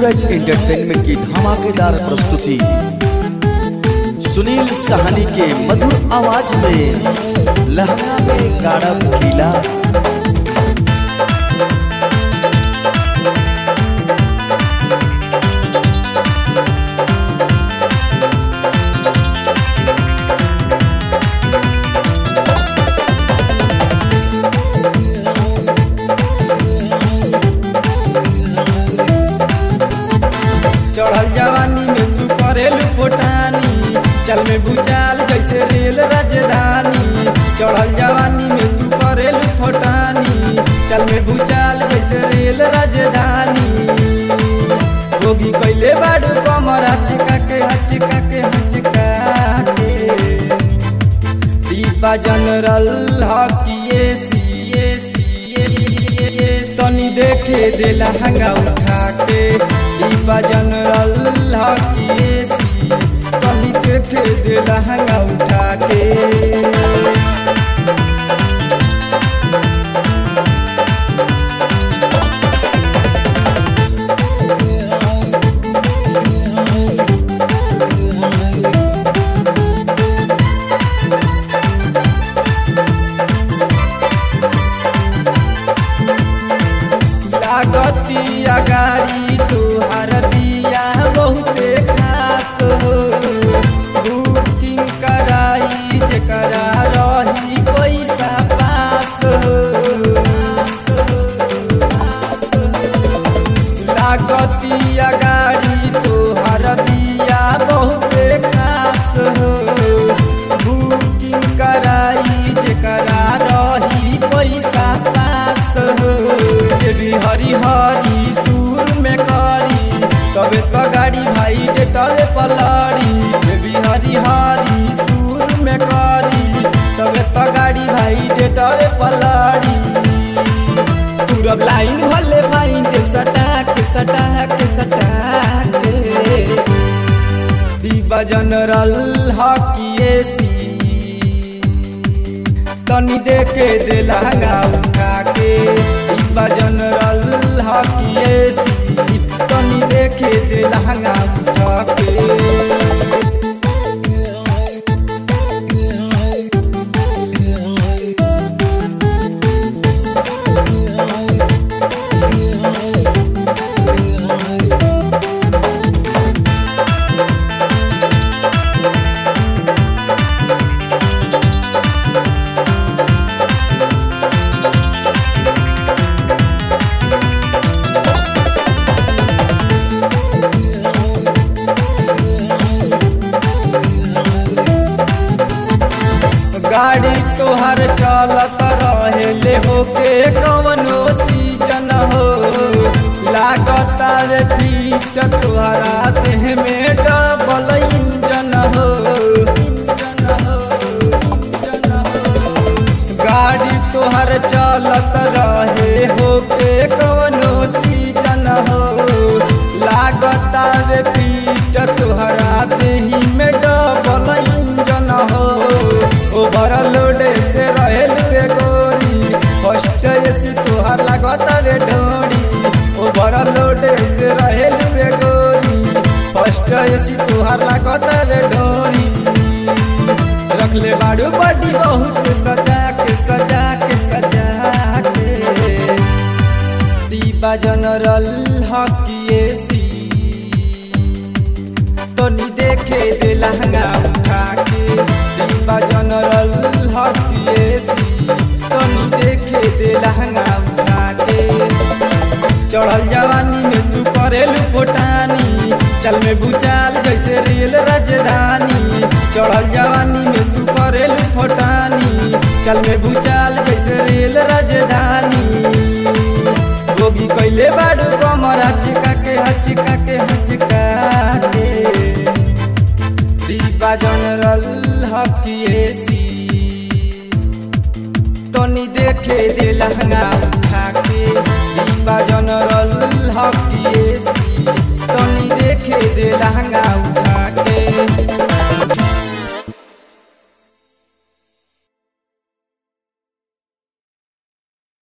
सूरज entertainment की धमाकेदार प्रस्तुति सुनील सहानी के मधुर आवाज में लहंगा में गाढ़ा गीला चढ़ल जवानी में तू करेलू फोटानी चल में भूचाल जैसे रेल राजधानी चढ़ल जवानी में तू करेलू फोटानी चल में भूचाल जैसे रेल राजधानी होगी कैले बाड़ू कमर हचका के हचका के हचका के दीपा जनरल हकिए सीए सीए सनी देखे देला हंगा उठा के दीपा जनरल हकिए सी सनी देखे देला हंगा उठा के लागतिया गाड़ी तोहर बिया बहुते खास हो बुकिंग कराई जेकरा रही पैसा पास हो लागतिया गाड़ी तोहर बिया बहुते खास हो बुकिंग कराई जेकरा रही पैसा पास हो देवी हरी हरी सुर में करी तबे तो गाड़ी भाई डेटवे पलड़ी देवी हरी हरी सुर में करी तबे तो गाड़ी भाई डेटवे पलड़ी पूरब लाइन भले भाई देव सटा के सटा के सटा के दीपा जनरल हकिए सी तनी देके दे लहंगा उठा के दीपा जनरल हकिए सी तनी देखे दे लहंगा उठा के गाड़ी तोहर चलत रहेले होके कवनो सीजन हो लागत रे फीट तोहरा देह में डबल इंजन हो इंजन हो इंजन हो गाड़ी तोहर चलत रहे होके कवनो सीजन हो लागत रे फीट तोहरा देही में डबल इंजन हो ओवरलोड से रहेलू ए गोरी फर्स्ट एसी तोहर लागत रे ढोरी ओवरलोड से रहेलू ए गोरी फर्स्ट एसी तोहर लागत रे ढोरी रखले बाड़ू बड़ी बहुत सजा के सजा के सजा के दीपा जनरल हकिए सी तनी देखे दे लहंगा उठा के दीपा जनरल हकिए सी तनी देखे दे लहंगा उठा के चढ़ल जवानी में तू करेलू फोटानी चल में भूचाल जैसे रेल राजधानी चढ़ल जवानी में तू करेलू फोटानी चल में भूचाल जैसे रेल राजधानी गोगी कैले बाड़ू कमर हचका के हचका के हचका के दीपा जनरल हकिए सी तनी देखे दे लहंगा उठा के दीपा जनरल हकिए सी तनी देखे दे लहंगा उठा